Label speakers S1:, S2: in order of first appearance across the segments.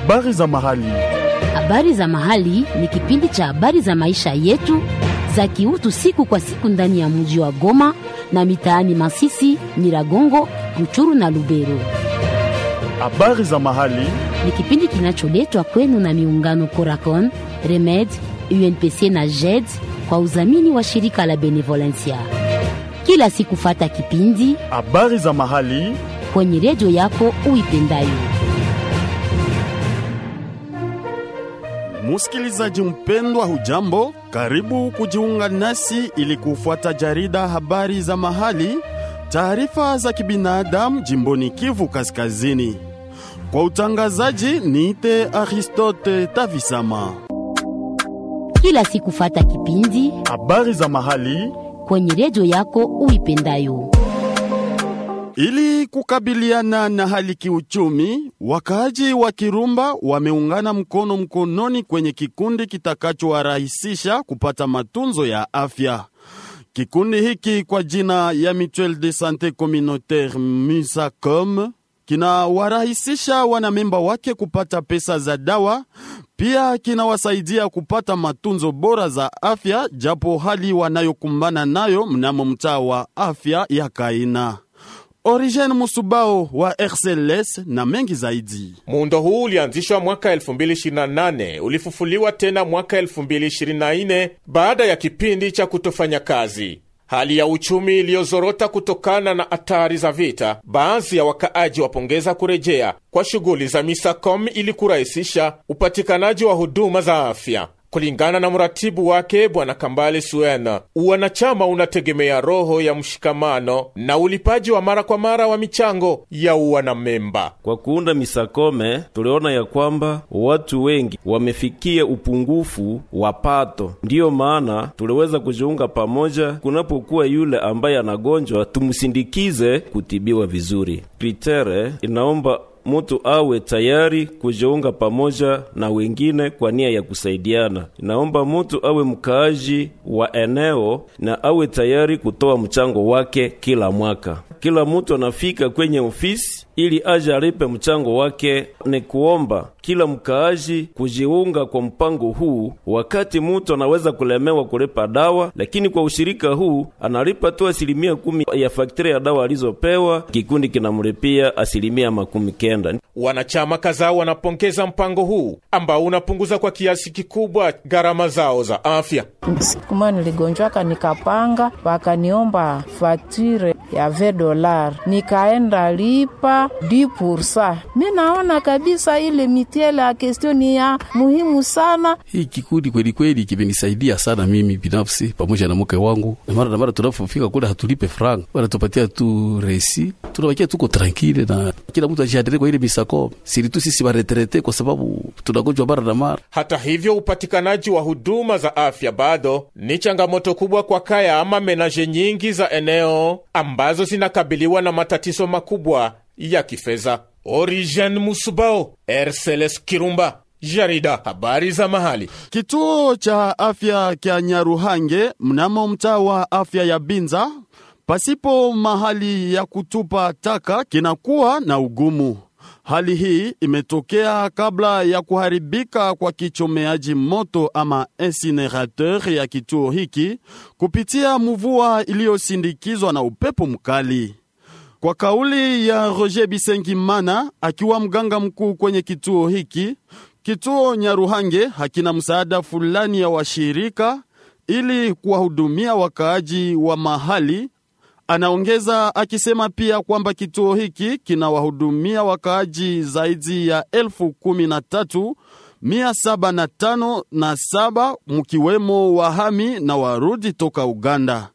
S1: Habari za mahali.
S2: Habari za mahali ni kipindi cha habari za maisha yetu za kiutu siku kwa siku ndani ya mji wa Goma na mitaani Masisi, Nyiragongo, Ruchuru na Lubero.
S1: Habari za mahali.
S2: Ni kipindi kinacholetwa kwenu na miungano Coracon, Remed, UNPC na JED kwa udhamini wa shirika la Benevolencia. Kila siku fata kipindi
S1: Habari za mahali.
S2: kwenye redio yako uipendayo.
S1: Musikilizaji mpendwa, hujambo? Karibu kujiunga nasi ili kufuata jarida habari za mahali, taarifa za kibinadamu jimboni Kivu Kaskazini. Kwa utangazaji niite Aristote Tavisama.
S2: Kila siku fata kipindi
S1: Habari za mahali
S2: kwenye redio yako uipendayo.
S1: Ili kukabiliana na hali kiuchumi, wakaaji wa Kirumba wameungana mkono mkononi kwenye kikundi kitakachowarahisisha kupata matunzo ya afya. Kikundi hiki kwa jina ya Mutuelle de Sante Communautaire MUSACOM kinawarahisisha wanamemba wake kupata pesa za dawa, pia kinawasaidia kupata matunzo bora za afya, japo hali wanayokumbana nayo mnamo mtaa wa afya ya Kaina. Origen Musubao wa RCLS na mengi zaidi.
S3: Muundo huu ulianzishwa mwaka 2028 ulifufuliwa tena mwaka 2024 baada ya kipindi cha kutofanya kazi. Hali ya uchumi iliyozorota kutokana na hatari za vita, baadhi ya wakaaji wapongeza kurejea kwa shughuli za Misacom ili kurahisisha upatikanaji wa huduma za afya. Kulingana na mratibu wake Bwana Kambale Suena, uwanachama unategemea roho ya mshikamano na ulipaji wa mara kwa mara wa michango ya uwanamemba.
S4: Kwa kuunda misakome tuliona ya kwamba watu wengi wamefikia upungufu wa pato, ndiyo maana tuliweza kujiunga pamoja. Kunapokuwa yule ambaye anagonjwa, tumsindikize kutibiwa vizuri. Kritere inaomba mutu awe tayari kujiunga pamoja na wengine kwa nia ya kusaidiana. Inaomba mutu awe mkaaji wa eneo na awe tayari kutoa mchango wake kila mwaka. Kila mutu anafika kwenye ofisi ili aje alipe mchango wake. Ni kuomba kila mkaaji kujiunga kwa mpango huu. Wakati mutu anaweza kulemewa kulipa dawa, lakini kwa ushirika huu analipa tu asilimia kumi ya fakturi ya dawa alizopewa, kikundi kinamlipia asilimia makumi kenda.
S3: Wanachama kadhaa wanapongeza mpango huu ambao unapunguza kwa kiasi kikubwa gharama zao za afya.
S5: Siku moja niligonjwaka nikapanga, wakaniomba fature ya ve dolar, nikaenda lipa di pursa. Mi naona kabisa ile mitiele ya kestioni ya muhimu sana.
S6: Hii kikundi kweli kweli kimenisaidia sana mimi binafsi pamoja na mke wangu, na mara na mara tunapofika kule hatulipe franga, wanatupatia tu resi, tunawakia tuko tranquille na kila mtu ajiadere kwa ile misako siritu sisi baretrete, kwa sababu tunagonjwa mara na mara.
S3: Hata hivyo, upatikanaji wa huduma za afya bado ni changamoto kubwa kwa kaya ama menaje nyingi za eneo ambazo zinakabiliwa na matatizo makubwa ya kifedha. Origen Musubao, RCLS Kirumba, jarida habari za mahali.
S1: Kituo cha afya kya Nyaruhange mnamo mtaa wa afya ya Binza, pasipo mahali ya kutupa taka kinakuwa na ugumu. Hali hii imetokea kabla ya kuharibika kwa kichomeaji moto ama incinerateur ya kituo hiki kupitia mvua iliyosindikizwa na upepo mkali. Kwa kauli ya Roger Bisengimana, akiwa mganga mkuu kwenye kituo hiki, kituo Nyaruhange hakina msaada fulani ya washirika ili kuwahudumia wakaaji wa mahali. Anaongeza akisema pia kwamba kituo hiki kinawahudumia wakaaji zaidi ya elfu kumi na tatu mia saba na tano na saba mkiwemo wahami na warudi toka Uganda.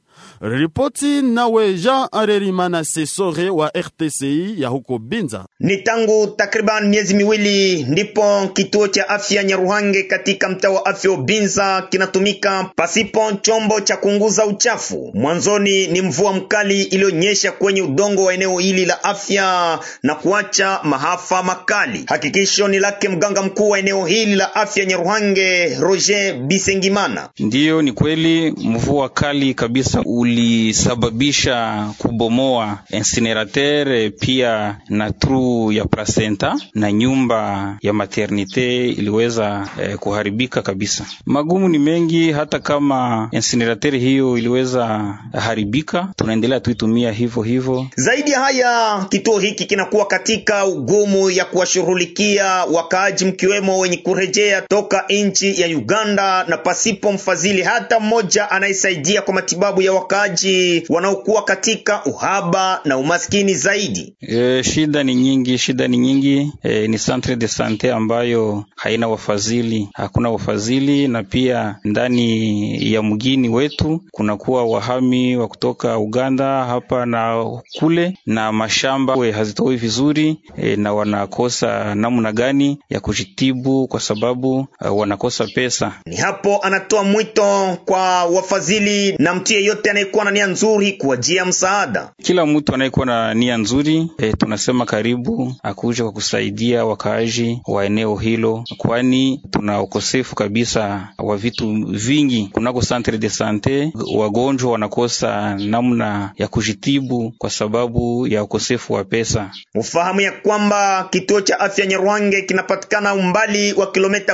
S1: Ripoti nawe Jean Arerimana Sesore wa RTCI ya huko Binza.
S7: Ni tangu takriban miezi miwili ndipo kituo cha afya Nyaruhange katika mtaa wa afya Binza kinatumika pasipo chombo cha kunguza uchafu. Mwanzoni ni mvua mkali iliyonyesha kwenye udongo wa eneo hili la afya na kuacha mahafa makali. Hakikisho ni lake mganga mkuu wa eneo hili la afya Nyaruhange, Roger Bisengimana.
S8: Ndiyo, ni kweli mvua kali kabisa uli ulisababisha kubomoa incinerateur pia na tru ya placenta na nyumba ya maternite iliweza eh, kuharibika kabisa. Magumu ni mengi, hata kama incinerateur hiyo iliweza haribika, tunaendelea tuitumia hivyo hivyo.
S7: Zaidi ya haya, kituo hiki kinakuwa katika ugumu ya kuwashughulikia wakaaji mkiwemo wenye kurejea toka nchi ya Uganda na pasipo mfadhili hata mmoja anayesaidia kwa matibabu ya wakaaji wanaokuwa katika uhaba na umaskini zaidi.
S8: E, shida ni nyingi, shida ni nyingi. E, ni centre de sante ambayo haina wafadhili, hakuna wafadhili, na pia ndani ya mgini wetu kunakuwa wahami wa kutoka Uganda hapa na kule, na mashamba we hazitoi vizuri e, na wanakosa namna gani ya kujitibu kwa sababu uh, wanakosa pesa.
S7: Ni hapo anatoa mwito kwa wafadhili na mtu yeyote anayekuwa na nia nzuri kuwajia msaada.
S8: Kila mtu anayekuwa na nia nzuri e, tunasema karibu akuja kwa kusaidia wakaaji wa eneo hilo, kwani tuna ukosefu kabisa wa vitu vingi kunako centre de sante. Wagonjwa wanakosa namna ya kujitibu kwa sababu ya ukosefu wa pesa.
S7: Ufahamu ya kwamba kituo cha afya Nyarwange kinapatikana umbali wa kilomita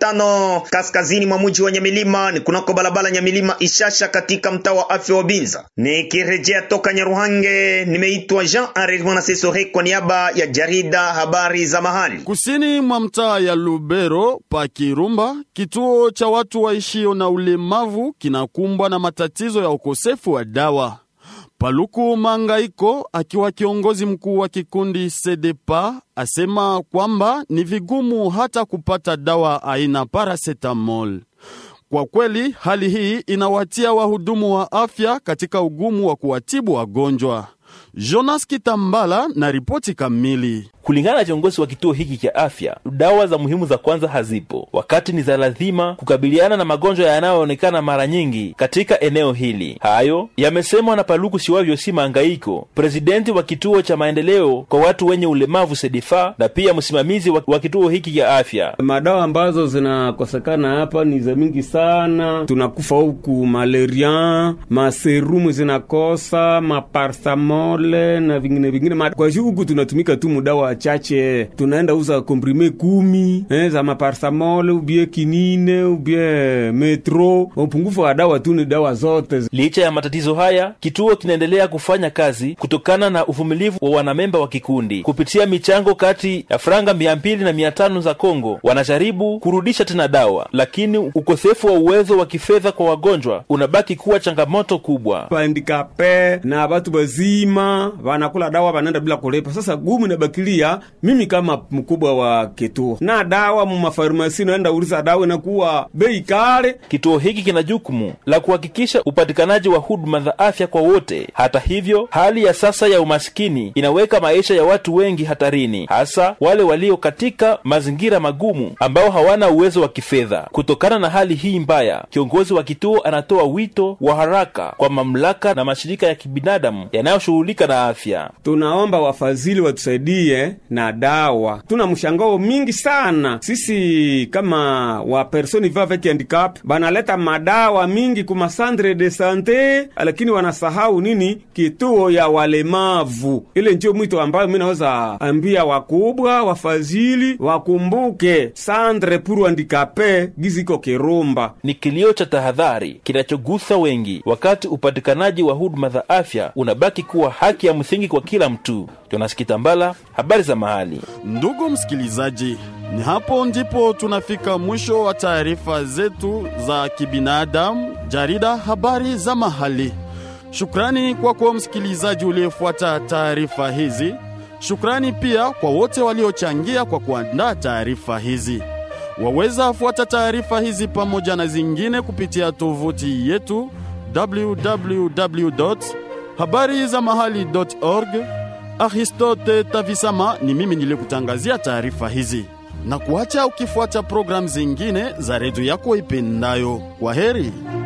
S7: 15 kaskazini mwa mji wa Nyamilima, ni kunako barabara Nyamilima Ishasha, katika mtaa wa afya wa Binza. Nikirejea toka Nyaruhange, nimeitwa Jean Henri Mwanasesore kwa niaba ya jarida habari za mahali.
S1: Kusini mwa mtaa ya Lubero pa Kirumba, kituo cha watu waishio na ulemavu kinakumbwa na matatizo ya ukosefu wa dawa. Paluku Mangaiko akiwa kiongozi mkuu wa kikundi Sedepa asema kwamba ni vigumu hata kupata dawa aina paracetamol. Kwa kweli hali hii inawatia wahudumu wa afya katika ugumu wa kuwatibu wagonjwa. Jonas Kitambala na ripoti kamili.
S9: Kulingana na kiongozi wa kituo hiki cha afya, dawa za muhimu za kwanza hazipo, wakati ni za lazima kukabiliana na magonjwa yanayoonekana mara nyingi katika eneo hili. Hayo yamesemwa na Paluku Siwavyo si Mangaiko, presidenti wa kituo cha maendeleo kwa watu wenye ulemavu Sedifa, na pia msimamizi wa, wa kituo hiki cha afya.
S10: Madawa ambazo zinakosekana hapa ni za mingi sana, tunakufa huku malaria, maserumu zinakosa, maparsamole na vingine vingine. Kwa hiyo huku tunatumika tu mudawa chache tunaenda uza komprime kumi eh, za maparsamol ubie kinine ubie metro. Upungufu wa dawa tu ni dawa zote.
S9: Licha ya matatizo haya, kituo kinaendelea kufanya kazi kutokana na uvumilivu wa wanamemba wa kikundi. Kupitia michango kati ya franga mia mbili na mia tano za Kongo, wanajaribu kurudisha tena dawa, lakini ukosefu wa uwezo wa kifedha kwa wagonjwa unabaki kuwa changamoto kubwa.
S10: Handikape na watu wazima wanakula dawa wanaenda bila kulipa. Sasa gumu inabakilia mimi kama mkubwa wa kituo na dawa mu mafarmasi naenda uliza dawa inakuwa bei kale.
S9: Kituo hiki kina jukumu la kuhakikisha upatikanaji wa huduma za afya kwa wote. Hata hivyo, hali ya sasa ya umasikini inaweka maisha ya watu wengi hatarini, hasa wale walio katika mazingira magumu ambao hawana uwezo wa kifedha. Kutokana na hali hii mbaya, kiongozi wa kituo anatoa wito wa haraka kwa mamlaka na mashirika ya kibinadamu yanayoshughulika na afya.
S10: Tunaomba wafadhili watusaidie na dawa. Tuna mshangao mingi sana sisi kama wa personi va avec handicap, banaleta madawa mingi kuma centre de sante, lakini wanasahau nini? Kituo ya walemavu. Ile ndio mwito ambayo mimi naweza ambia wakubwa wafadhili wakumbuke centre pour handicapé giziko Kirumba.
S9: Ni kilio cha tahadhari kinachogusa wengi, wakati upatikanaji wa huduma za afya unabaki kuwa haki ya msingi kwa kila mtu. Jonas Kitambala, habari za mahali.
S1: Ndugu msikilizaji, ni hapo ndipo tunafika mwisho wa taarifa zetu za kibinadamu, jarida habari za mahali. Shukrani kwako msikilizaji uliyefuata taarifa hizi. Shukrani pia kwa wote waliochangia kwa kuandaa taarifa hizi. Waweza fuata taarifa hizi pamoja na zingine kupitia tovuti yetu www habari za mahali.org. Aristote Tavisama ni mimi nilikutangazia taarifa hizi na kuacha ukifuata programu zingine za redio yako ipendayo. Kwa heri.